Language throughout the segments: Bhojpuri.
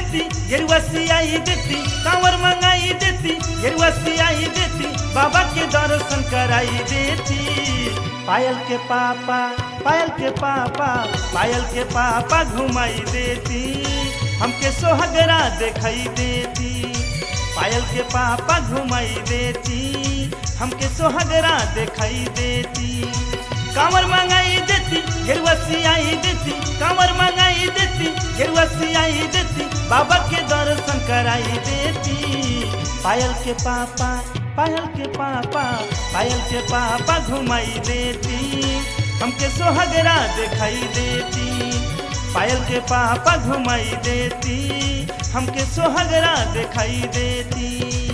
देती गेरुआ सियाई देती कांवर मंगाई देती गेरुआ सियाई देती बाबा के दर्शन कराई देती पायल के पापा पायल के पापा पायल के पापा घुमाई देती हमके सोहगरा दिखाई देती पायल के पापा घुमाई देती हमके सोहगरा दिखाई देती कांवर मंगाई देती गेरुआ सियाई देती कांवर मंगाई देती गेरुआ सियाई देती बाबा के दर्शन कराई देती पायल के पापा पायल के पापा पायल के पापा घुमाई देती हमके सोहगरा दिखाई देती पायल के पापा घुमाई देती हमके सोहगरा दिखाई देती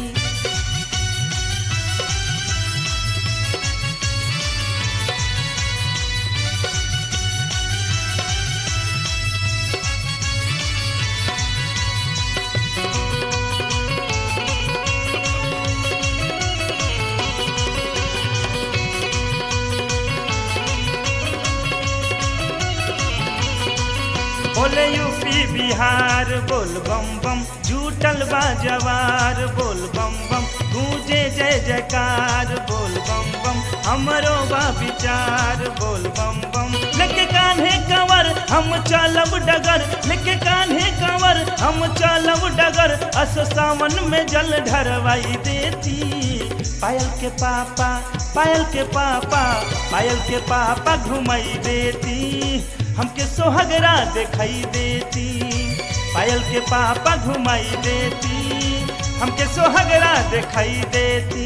बोले यूपी बिहार बोल बम बम जूटल बा जवार बोल बम बम गूंजे जय जयकार बोल बम बम हमरो बा विचार बोल बम बम लेके कान्हे कंवर हम चलब डगर लेके कान्हे कंवर हम चलब डगर अस सावन में जल ढरवाई देती पायल के पापा पायल के पापा पायल के पापा घुमाई देती हमके सोहगरा दिखाई देती पायल के पापा घुमाई देती हमके सोहगरा दिखाई देती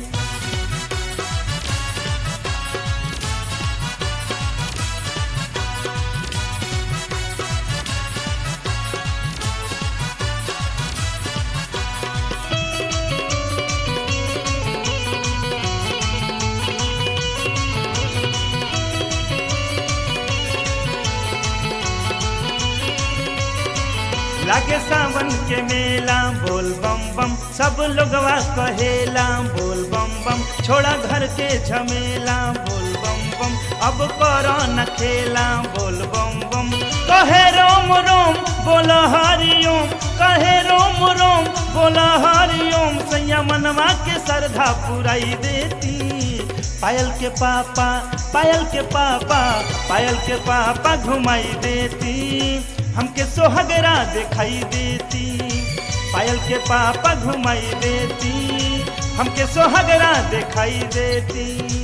लागे सावन के मेला बोल बम बम सब लोगवा कहेला बोल बम बम छोड़ा घर के झमेला बोल बम बम अब करो न खेला बोल बम बम कहे रोम रोम बोल हरिओम कहे रोम रोम बोल हरिओम सैया मनवा के श्रद्धा पुराई देती पायल के पापा पायल के पापा पायल के पापा घुमाई देती हमके सोहगरा दिखाई देती पायल के पापा घुमाई देती हमके सोहगरा दिखाई देती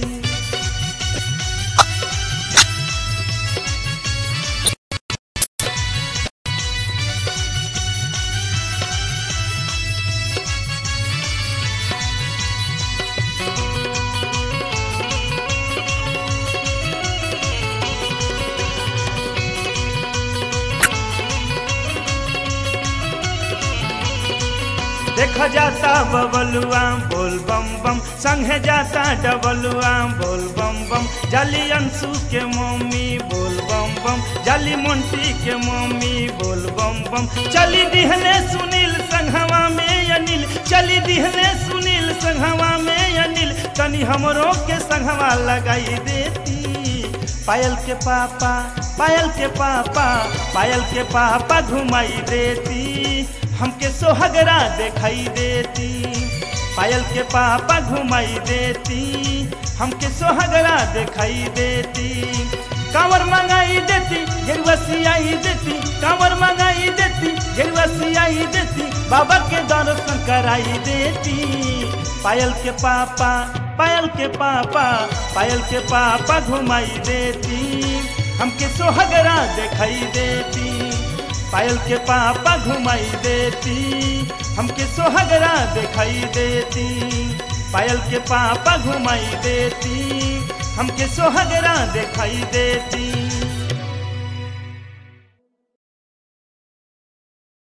देखा जाता बबलुआ बोल बम बम संगे जाता डबलुआ बोल बम बम जाली अंशु के मम्मी बोल बम बम जाली मोंटी के मम्मी बोल बम बम चली दिहले सुनील संघवा में अनिल चली दिहले सुनील संघवा में अनिल तनी हमरो के संघवा लगाई देती पायल के पापा पायल के पापा पायल के पापा घुमाई देती हमके सोहगरा दिखाई देती पायल के पापा घुमाई देती हमके सोहगरा दिखाई देती कांवर मंगाई देती गेरुआ सियाई देती कांवर मंगाई देती गेरुआ सियाई देती बाबा के दर्शन कराई देती पायल के पापा पायल के पापा पायल के पापा घुमाई देती हमके सोहगरा दिखाई देती पायल के पापा घुमाई देती हमके सोहगरा दिखाई देती पायल के पापा घुमाई देती हमके सोहगरा दिखाई देती